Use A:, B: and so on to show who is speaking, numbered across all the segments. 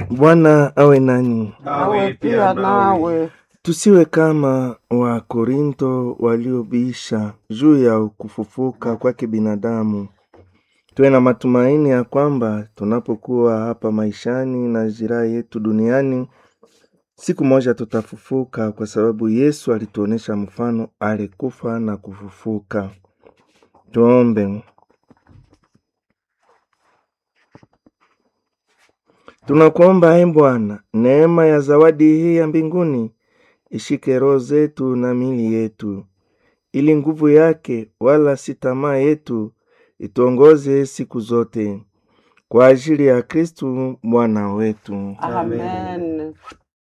A: Bwana awe nani.
B: awe pia nawe.
A: Tusiwe kama Wakorinto waliobisha juu ya kufufuka kwake binadamu. Tuwe na matumaini ya kwamba tunapokuwa hapa maishani na jiraha yetu duniani, siku moja tutafufuka, kwa sababu Yesu alituonesha mfano, alikufa na kufufuka. Tuombe. Tunakuomba e Bwana, neema ya zawadi hii ya mbinguni ishike roho zetu na mili yetu, ili nguvu yake wala si tamaa yetu ituongoze siku zote, kwa ajili ya Kristu Bwana wetu.
B: Amen.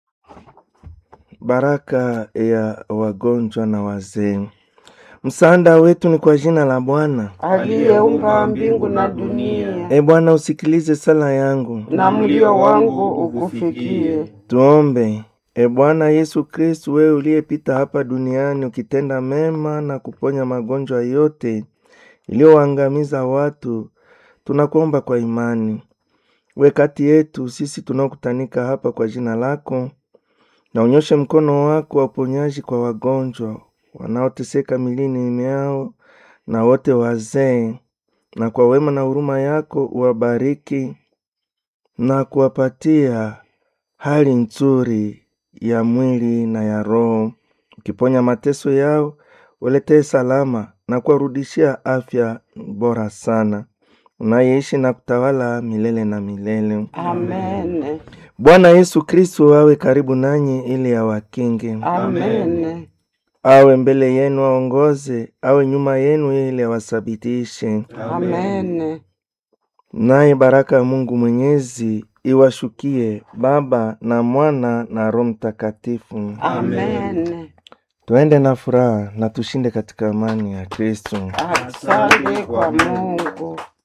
A: Baraka ya wagonjwa na wazee. Msaada wetu ni kwa jina la Bwana.
B: Aliyeumba mbingu na dunia,
A: E Bwana, usikilize sala yangu.
B: na mlio wangu ukufikie.
A: Tuombe. E Bwana Yesu Kristu, wewe uliyepita hapa duniani ukitenda mema na kuponya magonjwa yote iliyoangamiza watu, tunakuomba kwa imani, we kati yetu sisi tunaokutanika hapa kwa jina lako, na unyoshe mkono wako wa uponyaji kwa wagonjwa wanaoteseka milini miao na wote wazee, na kwa wema na huruma yako uwabariki na kuwapatia hali nzuri ya mwili na ya roho, ukiponya mateso yao, uletee salama na kuwarudishia afya bora sana, unayeishi na kutawala milele na milele.
B: Amen.
A: Bwana Yesu Kristu awe karibu nanyi ili awakinge,
B: Amen.
A: awe mbele yenu aongoze, awe nyuma yenu ili awasabitishe.
B: Amen.
A: Naye baraka ya Mungu Mwenyezi iwashukie Baba na Mwana na Roho Mtakatifu.
B: Amen.
A: Tuende na furaha na tushinde katika amani ya Kristo.
B: Asante kwa Mungu.